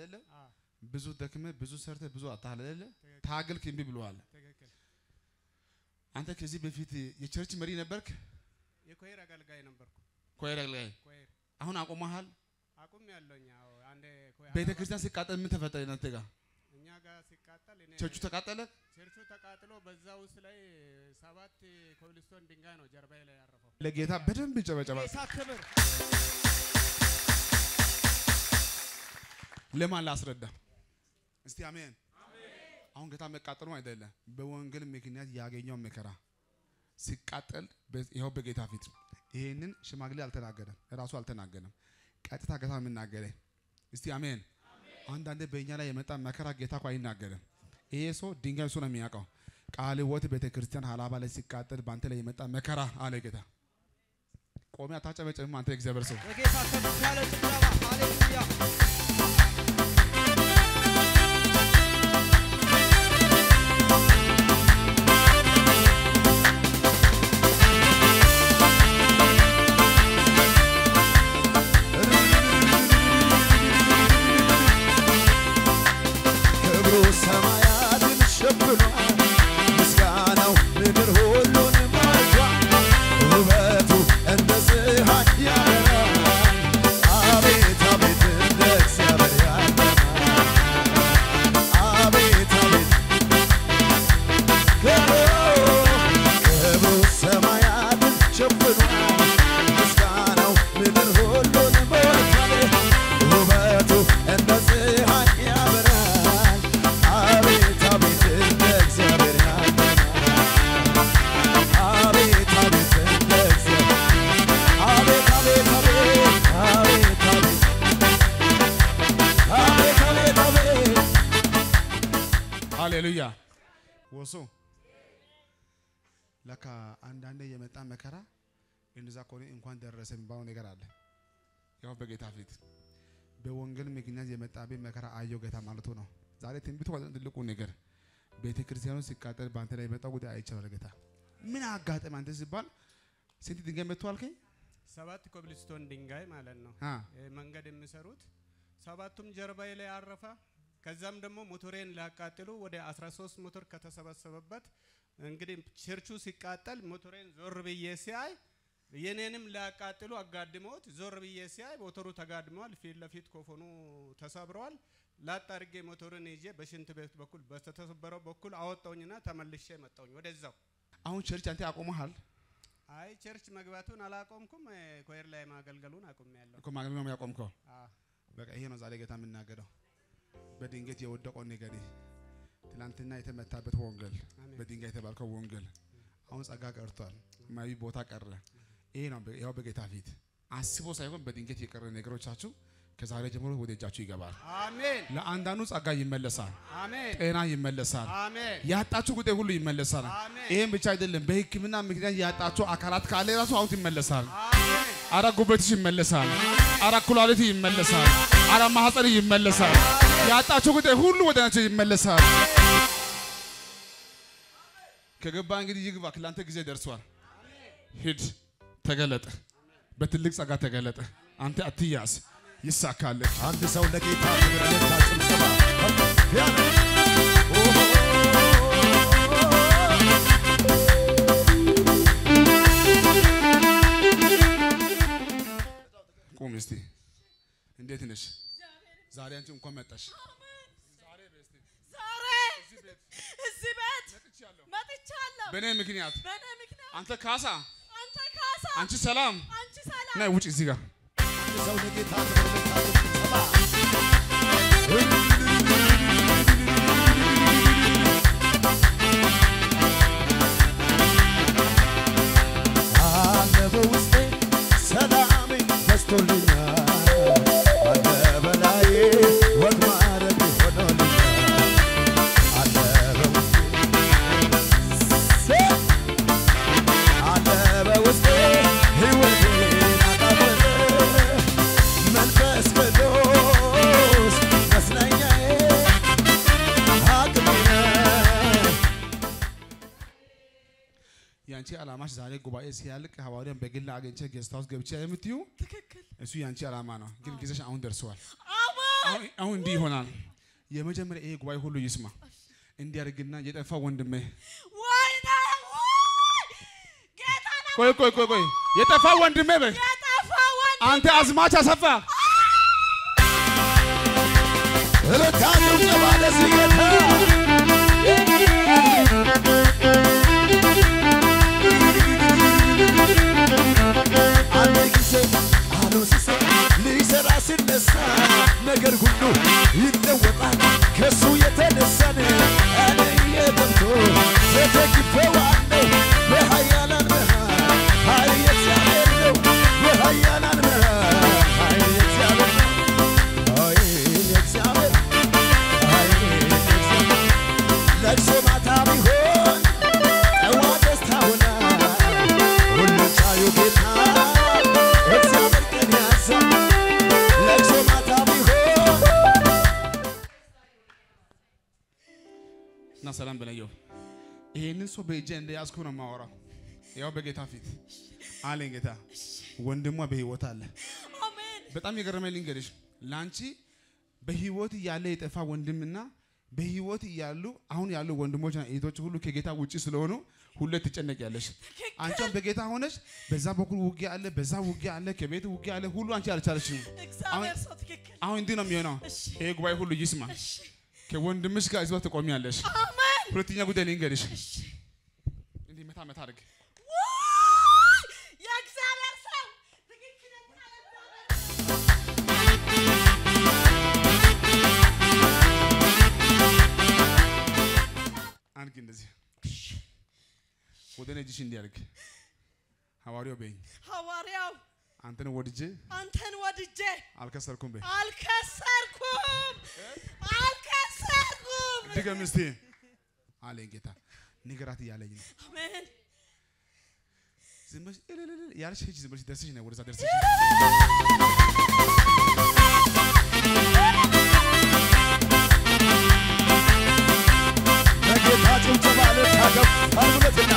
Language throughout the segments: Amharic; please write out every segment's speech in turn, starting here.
አይደለ? አዎ፣ ብዙ ደክመ ብዙ ሰርተ ብዙ አታህል አይደለ? ትክክል፣ ታገልክ እምቢ ብለዋል። ትክክል። አንተ ከዚህ በፊት የቸርች መሪ ነበርክ? የኮሄር አገልጋይ ነበርኩ። ኮይራ ላይ ኮሄር አሁን አቁመሃል። አቁም ያለውኝ አዎ፣ አንዴ ኮሄር ቤተ ክርስቲያን ሲቃጠል ምን ተፈጠረ እናንተ ጋር? እኛ ጋር ሲቃጠል እኔ ቸርቹ ተቃጠለ። ቸርቹ ተቃጥሎ በዛ ውስጥ ላይ ሰባት ኮብልስቶን ድንጋይ ነው ጀርባዬ ላይ ያረፈው። ለጌታ በደንብ ይጨበጨባል። ጌታ ክብር ለማን ላስረዳ? እስቲ አሜን። አሁን ጌታ መቃጠሉ አይደለም፣ በወንጌል ምክንያት ያገኘው መከራ ሲቃጠል በ- ይኸው በጌታ ፊት ይሄንን ሽማግሌ አልተናገረም፣ እራሱ አልተናገረም። ቀጥታ ጌታ የምናገረ እስቲ አሜን። አንዳንዴ በእኛ ላይ የመጣ መከራ ጌታ እኮ አይናገርም። ይሄ ሰው ድንጋይ እሱ ነው የሚያውቀው። ቃለ ሕይወት ቤተ ክርስቲያን ሀላባ ላይ ሲቃጠል በአንተ ላይ የመጣ መከራ አለ ጌታ። ቆሜ አታጨበጭብም አንተ የእግዚአብሔር ሰው። የጌታ ከፍ ያለ ጭብጨባ ሃሌሉያ። ክብሩ ሰማያትን ሸፍኗል፣ ምስጋናው ምድር ሁሉን ሞልቷል። ውበቱ እንደ ፀሐይ ያበራል፣ አቤት አቤት እንደ እግዚአብሔር ያለ አቤት አቤት ክብሩ ክብሩ ሰማያትን ሸፍኗል፣ ምስጋናው ምድር ሁሉን ሞልቷል። ውበቱ እንደ ፀሐይ ያበራል፣ አቤት አቤት እንደ እግዚአብሔር ያለ አቤት አቤት እንደ እግዚአብሔር አቤት አቤት አቤት አቤት አቤት አቤት አቤት አቤት ሃሌሉያ ወሶ ለካ አንዳንዴ የመጣ መከራ እንደዛ ከሆነ እንኳን ደረሰ የሚባለው ነገር አለ። ያው በጌታ ፊት በወንጌል ምክንያት የመጣብኝ መከራ አየው ጌታ ማለቱ ነው። ዛሬ ትንቢቱ አይደለም ትልቁ ነገር ቤተ ክርስቲያኑ ሲቃጠል በአንተ ላይ የመጣው ጉዳይ አይቻላል። ጌታ ምን አጋጠመ አንተ ሲባል ስንት ድንጋይ መጥቶ አልከኝ? ሰባት ኮብልስቶን ድንጋይ ማለት ነው አ ይህ መንገድ የሚሰሩት ሰባቱም ጀርባዬ ላይ አረፈ። ከዛም ደግሞ ሞቶሬን ሊያቃጥሉ ወደ 13 ሞቶር ከተሰበሰበበት እንግዲህ ቸርቹ ሲቃጠል ሞቶሬን ዞር ብዬ ሲያይ የኔንም ሊያቃጥሉ አጋድመውት ዞር ብዬ ሲያይ ሞተሩ ተጋድመዋል። ፊት ለፊት ኮፎኑ ተሰብረዋል። ላጥ አድርጌ ሞተሩን ይዤ በሽንት ቤት በኩል በተሰበረው በኩል አወጣውኝና ተመልሼ መጣውኝ ወደዛው። አሁን ቸርች አንተ አቆመሃል አይ ቸርች መግባቱን አላቆምኩም። ኮየር ላይ ማገልገሉን አቁሜያለሁ። እኮ ማግኘት ነው ያቆምከው። አዎ። በቃ ይሄ ነው ዛሬ ጌታ የምናገረው። በድንገት የወደቀው ነገር ትላንትና የተመታበት ወንጌል አሜን። በድንጋይ የተባልከው ወንጌል አሁን ጸጋ ቀርቷል። ማዊ ቦታ ቀረ። ይሄ ነው በ- ያው በጌታ ፊት አስቦ ሳይሆን በድንገት የቀረ ነገሮቻችሁ ከዛሬ ጀምሮ ወደ እጃችሁ ይገባል። አሜን ለአንዳንዱ ጸጋ ይመለሳል፣ አሜን ጤና ይመለሳል፣ አሜን ያጣችሁ ጉዳይ ሁሉ ይመለሳል። አሜን። ይህም ብቻ አይደለም፣ በሕክምና ምክንያት ያጣችሁ አካላት ካለ ራሱ አሁን ይመለሳል። አሜን አረ ጉበትሽ ይመለሳል። አረ ኩላሊት ይመለሳል። አረ ማህፀን ይመለሳል። ያጣችሁ ጉዳይ ሁሉ ወደ ናቸው ይመለሳል። ከገባ እንግዲህ ይግባ። ለአንተ ጊዜ ደርሷል። ሂድ፣ ተገለጠ። በትልቅ ጸጋ ተገለጠ። አንተ አትያዝ፣ ይሳካልህ። አንድ ሰው ለጌታ ክብር ለታ ጭብጨባ ከፍ ያለ ቁም እስቲ። እንዴት ነሽ? ዛሬ አንቺ እንኳን መጣሽ። ዛሬ እዚህ ቤት መጥቻለሁ። በእኔ ምክንያት በእኔ ምክንያት አንተ ካሳ፣ አንተ ካሳ፣ አንቺ ሰላም። አንቺ ሰላም። ናይ ውጭ እዚህ ጋር አንድ ሰው ለጌታ ክብር ለታ ጭብጨባ አለ በውስጤ ሰላም በዝቶልኛል አለ በላዬ ወግ ማዕረግ ሆኖልኛል አለ በውስጤ አለ በውስጤ ሕይወቴን አጣፈጠ መንፈስ ቅዱስ መስለኛ ያንቺ ዓላማሽ ዛሬ ጉባኤ ሲያልቅ ሐዋርያን በግል አግኝቼ ጌስት ሃውስ ገብቼ የምትዩ ትክክል እሱ ያንቺ ዓላማ ነው። ግን ጊዜሽ አሁን ደርሰዋል። አሜን አሁን አሁን እንዲህ ይሆናል። የመጀመሪያ ይሄ ጉባኤ ሁሉ ይስማ። እንዲያደርግና የጠፋ ወንድሜ ወይኔ ወይ ጌታ ነው ቆይ ቆይ ቆይ ቆይ የጠፋ ወንድሜ በይ የጠፋ ወንድ አንተ አዝማች አሰፋ እልልታ ጭብጨባ ለዚህ ጌታ አንድ ጊዜ አለው ሲሰራ ሊሰራ ሲነሳ ነገር ሁሉ ይለወጣል ከሱ የተነሳን እኔ የገብቶ ተተግፌዋለሁ በኃያላን መሃል ኃይል የእግዚአብሔር ነው በኃያላን መሃል ኃይል የእግዚአብሔር ነው ኃይል የእግዚአብሔር ኃይል የእግዚአብሔር ለቅሶ ማታ ቢሆን ጠዋት ደስታ ሆና ሁሉ ቻዩ ጌታ እግዚአብሔር ቀን ያዛ ለቅሶ ማታ ቢሆን እና ሰላም በለየው። ይሄንን ሰው በእጄ እንደያዝኩ ነው የማወራው። ያው በጌታ ፊት አለኝ ጌታ ወንድሟ በህይወት አለ። አሜን በጣም የገረመኝ ልንገርሽ፣ ለአንቺ በህይወት እያለ የጠፋ ወንድምና በህይወት እያሉ አሁን ያሉ ወንድሞችና እህቶች ሁሉ ከጌታ ውጪ ስለሆኑ ሁሌ ትጨነቂያለሽ። አንቺም በጌታ ሆነሽ በዛ በኩል ውጊያ አለ፣ በዛ ውጊያ አለ፣ ከቤት ውጊያ አለ። ሁሉ አንቺ አልቻለሽም። እግዚአብሔር ሰው ትክክል አሁን እንዲህ ነው የሚሆነው። እሺ ይሄ ጉባኤ ሁሉ ይስማ። እሺ ከወንድምሽ ጋር እዚህ ትቆሚያለሽ። አሜን ሁለተኛ ጉዳይ ልንገርሽ፣ እሺ እንዲህ መታ መታ አድርግ ውይ! የእግዚአብሔር ሰው ትክክለኛ የእግዚአብሔር አድርግ እንደዚህ ወደ እኔ እጅሽ እንዲያድርግ ሐዋርያው በይኝ ሐዋርያው አንተን ወድጄ አንተን ወድጄ አልከሰርኩም በይ። አልከሰርኩም አልከሰርኩም ድገም እስቲ አለኝ ጌታ። ንገራት እያለኝ ነው። አሜን ዝም ብለሽ እልልል ያልሽ ሂጂ፣ ዝም ብለሽ ደርሰሽ ነው ወደዛ ደርሰሽ ለጌታ ጭብጨባ ልታገብ አርጉለትና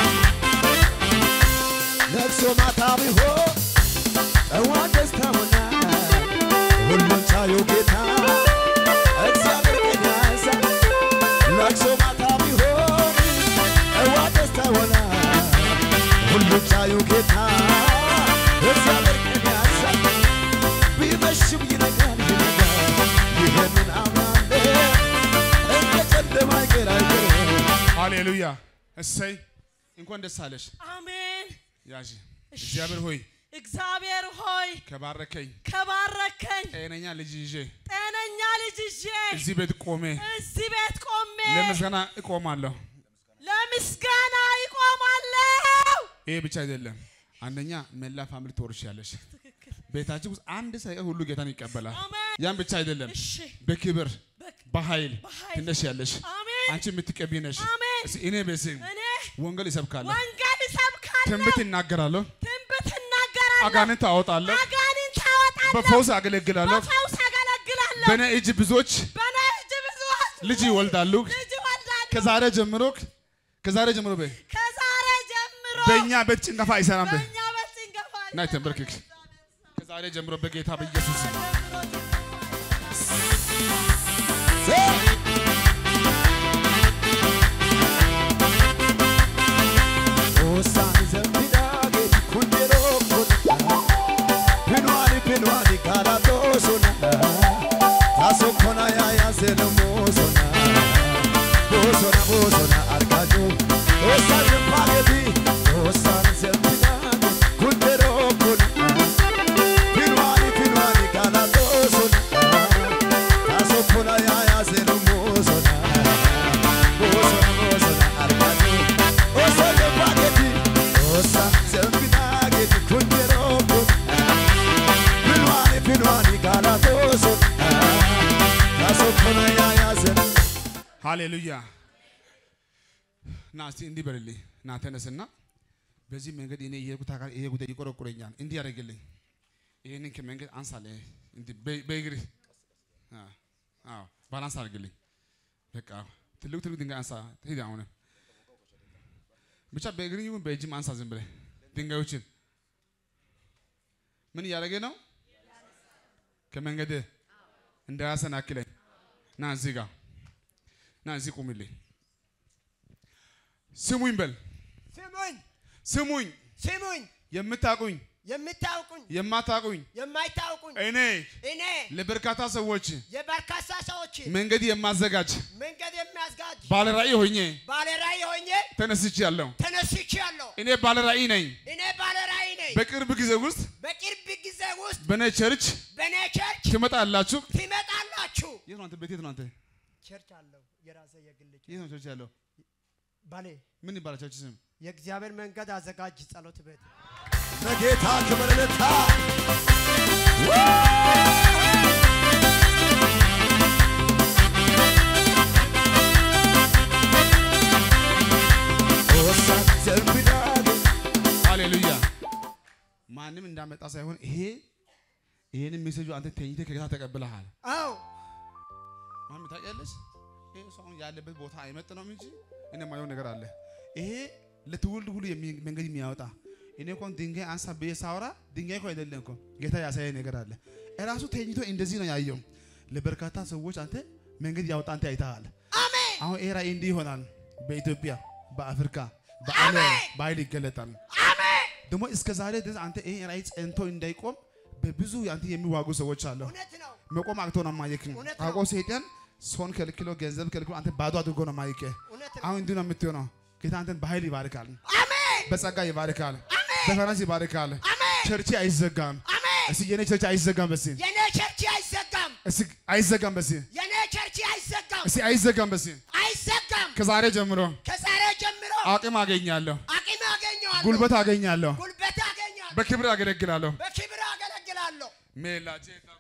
ለቅሶ ማታ ቢሆን ጠዋት ደስታ ሆና ሁሉን ቻዩ ጌታ እግዚአብሔር ቀን ያዛ ለቅሶ ማታ ቢሆን ጠዋት ደስታ ሆና ሁሉን ቻዩ ጌታ እግዚአብሔር ቀን ያዛ ቢመሽም ይነጋል ይነጋል ይህንን አምናለሁ እንደ ጨለማ አይቀር አይቀር ሃሌሉያ። እሰይ እንኳን ደስ አለሽ። አሜን ያዥ እግዚአብሔር ሆይ እግዚአብሔር ሆይ ከባረከኝ ከባረከኝ ጤነኛ ልጅ ይዤ ጤነኛ ልጅ ይዤ እዚህ ቤት ቆሜ እዚህ ቤት ቆሜ ለምስጋና እቆማለሁ። ለምስጋና ይቆማለሁ ይሄ ብቻ አይደለም። አንደኛ መላ ፋሚሊ ትወርሻለሽ። ቤታችን ውስጥ አንድ ሳይቀር ሁሉ ጌታን ይቀበላል። አሜን ያን ብቻ አይደለም። እሺ በክብር በክ- በኃይል በኃይል ትነሻለሽ። አሜን አንቺ የምትቀቢ ነሽ። አሜን እስኪ እኔ በስም እኔ ወንጌል ይሰብካለሁ፣ ወንጌል እሰብካለሁ ትንቢት እናገራለሁ፣ ትንቢት እናገራለሁ አጋንንት አወጣለሁ፣ አጋንንት አወጣለሁ በፈውስ አገለግላለሁ። በፈውስ አገለግላለሁ በእኔ እጅ ብዙዎች በእኔ እጅ ብዙዎች ልጅ ይወልዳሉ። ልጅ ይወልዳሉ ከዛሬ ጀምሮ ከዛሬ ጀምሮ በይ ከዛሬ ጀምሮ በእኛ ቤት ጭንገፋ አይሰራም። በይ በእኛ ቤት ጭንገፋ ናይ ተንበርክክ። ከዛሬ ጀምሮ በጌታ በኢየሱስ ስም Osaan zambidaage kunjeroo kona Pinuani pinuani kala tosona Taso kona ya ya senu mosona Bosona bosona arkaju Osaan zambaage Osaan zambidaage kunjeroo kona Pinuani pinuani kala tosona Taso kona ya ya senu mosona Bosona bosona arkaju Osa zambaage Osa zambidaage kunjeroo kona Pinuani pinuani kala tosona Taso kona ya ya senu ሃሌሉያ። ና እስቲ እንዲህ በልልኝ። ና ተነስና በዚህ መንገድ እኔ የሄድኩት አካል ይሄ ጉዳይ ይቆረቁረኛል። እንዲህ ያደርግልኝ። ይሄንን ከመንገድ አንሳለህ። እንዲህ በ- በእግርህ አዎ፣ አዎ፣ ባላንስ አድርግልኝ። በቃ ትልቅ ትልቅ ድንጋይ አንሳ። ሂድ አሁን ብቻ በእግር ይሁን በእጅም አንሳ ዝም ብለህ ድንጋዮችን ምን እያደረገ ነው? ከመንገድ እንዳያሰናክለኝ ና እዚህ ጋር ና እዚህ ቁምልኝ። ስሙኝ በል ስሙኝ ስሙኝ፣ ስሙኝ የምታውቁኝ የምታውቁኝ የማታውቁኝ የማይታውቁኝ እኔ እኔ ለበርካታ ሰዎች የበርካታ ሰዎች መንገድ የማዘጋጅ መንገድ የሚያስጋጅ ባለ ራእይ ሆኜ ባለ ራእይ ሆኜ ተነስቻለሁ። ተነስቻለሁ። እኔ ባለ ራእይ ነኝ። እኔ ባለ ራእይ ነኝ። በቅርብ ጊዜ ውስጥ በቅርብ ጊዜ ውስጥ በኔ ቸርች በእኔ ቸርች ትመጣላችሁ። ትመጣላችሁ። የት ነው አንተ? ቤት የት ነው አንተ? ቸርች አለው የራሴ የግል ቸርች የት ነው ቸርች ያለው? ባሌ ምን ይባላል ቸርች ስም? የእግዚአብሔር መንገድ አዘጋጅ ጸሎት ቤት ለጌታ ክብር ልታ ሃሌሉያ። ማንም እንዳመጣ ሳይሆን ይሄ ይሄንን ሜሴጁ አንተ ተኝተህ ከጌታ ተቀብለሃል። አዎ ማሚ ታውቂያለሽ፣ ይሄ ሰው አሁን ያለበት ቦታ አይመጥነውም እንጂ እኔ የማየው ነገር አለ። ይሄ ለትውልድ ሁሉ የሚ- መንገድ የሚያወጣ እኔ እኮ ድንጋይ አንሳ ብዬ ሳወራ ድንጋይ እኮ አይደለም እኮ ጌታ ያሳየ ነገር አለ። እራሱ ተኝቶ እንደዚህ ነው ያየው። ለበርካታ ሰዎች አንተ መንገድ ያወጣ አንተ አይተሃል። አሜን አሁን ይሄ ራእይ እንዲህ ይሆናል። በኢትዮጵያ፣ በአፍሪካ፣ በዓለም በኃይል ይገለጣል። አሜን ደግሞ እስከ ዛሬ ድረስ አንተ ይሄ ራእይ ጸንቶ እንዳይቆም በብዙ አንተ የሚዋጉ ሰዎች አሉ። እውነት ነው መቆም አቅቶ ነው ማየክ እውነት ነው። አውቆ ሰይጣን ሰውን ከልክሎ ገንዘብ ከልክሎ አንተ ባዶ አድርጎ ነው ማየክ። እውነት ነው አሁን እንዲህ ነው የምትሆነው። ጌታ አንተን በኃይል ይባርካል፣ አሜን በጸጋ ይባርካል፣ በፈረስ ይባርካል። አሜን ቸርች አይዘጋም። አሜን እስኪ የኔ ቸርች አይዘጋም። በሲ የኔ ቸርች አይዘጋም እስኪ አይዘጋም። በሲ የኔ ቸርች አይዘጋም እስኪ አይዘጋም። በሲ አይዘጋም ከዛሬ ጀምሮ ከዛሬ ጀምሮ አቅም አገኛለሁ፣ አቅም አገኘዋለሁ ጉልበት አገኛለሁ፣ ጉልበት አገኛለሁ በክብር አገለግላለሁ። በክብር አገለግላለሁ ሜላጄታ